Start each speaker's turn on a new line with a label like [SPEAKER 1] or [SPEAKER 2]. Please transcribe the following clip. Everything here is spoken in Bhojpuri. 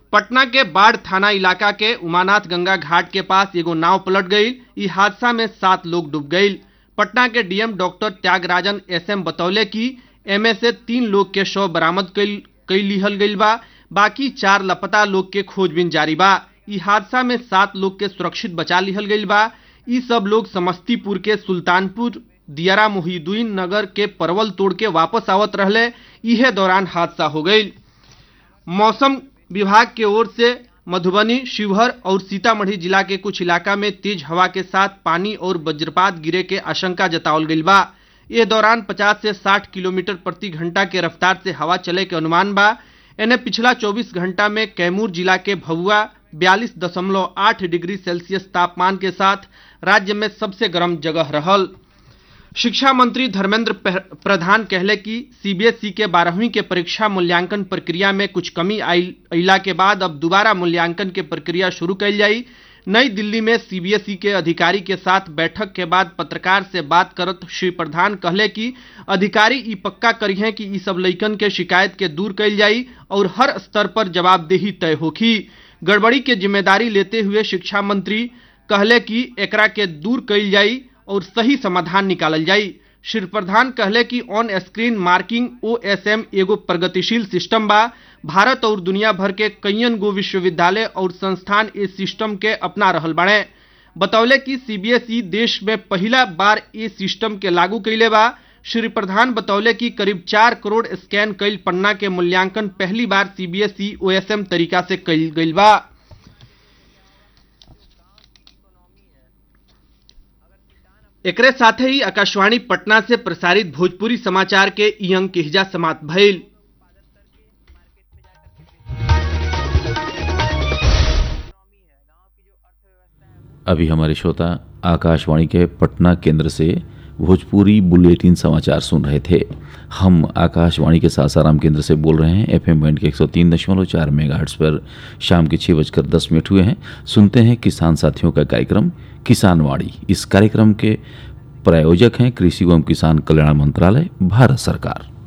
[SPEAKER 1] पटना के बाढ़ थाना इलाका के उमानाथ गंगा घाट के पास एगो नाव पलट गई ई हादसा में सात लोग डूब गई पटना के डीएम डॉक्टर त्यागराजन एसएम बतौले कि एमे से तीन लोग के शव बरामद कई लिहल गईल बा बाकी चार लापता लोग के खोजबीन जारी बा ई हादसा में सात लोग के सुरक्षित बचा लिहल गईल बा ई सब लोग समस्तीपुर के सुल्तानपुर दियारा मोहिदुद्दीन नगर के परवल तोड़ के वापस आवत रहले इहे दौरान हादसा हो गई मौसम विभाग के ओर से मधुबनी शिवहर और सीतामढ़ी जिला के कुछ इलाका में तेज हवा के साथ पानी और वज्रपात गिरे के आशंका जतावल गईल बा ये दौरान 50 से 60 किलोमीटर प्रति घंटा के रफ्तार से हवा चले के अनुमान बा एने पिछला 24 घंटा में कैमूर जिला के भभुआ 42.8 डिग्री सेल्सियस तापमान के साथ राज्य में सबसे गर्म जगह रहल शिक्षा मंत्री धर्मेंद्र प्रधान कहले कि सीबीएसई के बारहवीं के परीक्षा मूल्यांकन प्रक्रिया में कुछ कमी अला के बाद अब दोबारा मूल्यांकन के प्रक्रिया शुरू कैल जाई नई दिल्ली में सीबीएसई के अधिकारी के साथ बैठक के बाद पत्रकार से बात करत श्री प्रधान कहले कि अधिकारी ई पक्का करी हैं कि ई सब लइकन के शिकायत के दूर कैल जाई और हर स्तर पर जवाबदेही तय होखी गड़बड़ी के जिम्मेदारी लेते हुए शिक्षा मंत्री कहले कि एकरा के दूर कैल जाई और सही समाधान निकालल जाई श्री प्रधान कहले कि ऑन स्क्रीन मार्किंग ओएसएम एगो प्रगतिशील सिस्टम बा भारत और दुनिया भर के कईयन गो विश्वविद्यालय और संस्थान इस सिस्टम के अपना रहल बाड़े बतौले कि सीबीएसई देश में पहला बार ये सिस्टम के लागू कैले बा श्री प्रधान बतौले कि करीब चार करोड़ स्कैन कैल पन्ना के मूल्यांकन पहली बार सीबीएसई ओएसएम तरीका से कैल गईल बा एकरे साथे ही आकाशवाणी पटना से प्रसारित भोजपुरी समाचार के ई अंक के हिजा समाप्त भइल
[SPEAKER 2] अभी हमारे श्रोता आकाशवाणी के पटना केंद्र से भोजपुरी बुलेटिन समाचार सुन रहे थे हम आकाशवाणी के सासाराम केंद्र से बोल रहे हैं एफ एम बैंड के एक सौ तीन दशमलव चार मेगा पर शाम के छः बजकर दस मिनट हुए हैं सुनते हैं किसान साथियों का कार्यक्रम किसानवाड़ी इस कार्यक्रम के प्रायोजक हैं कृषि एवं किसान कल्याण मंत्रालय भारत सरकार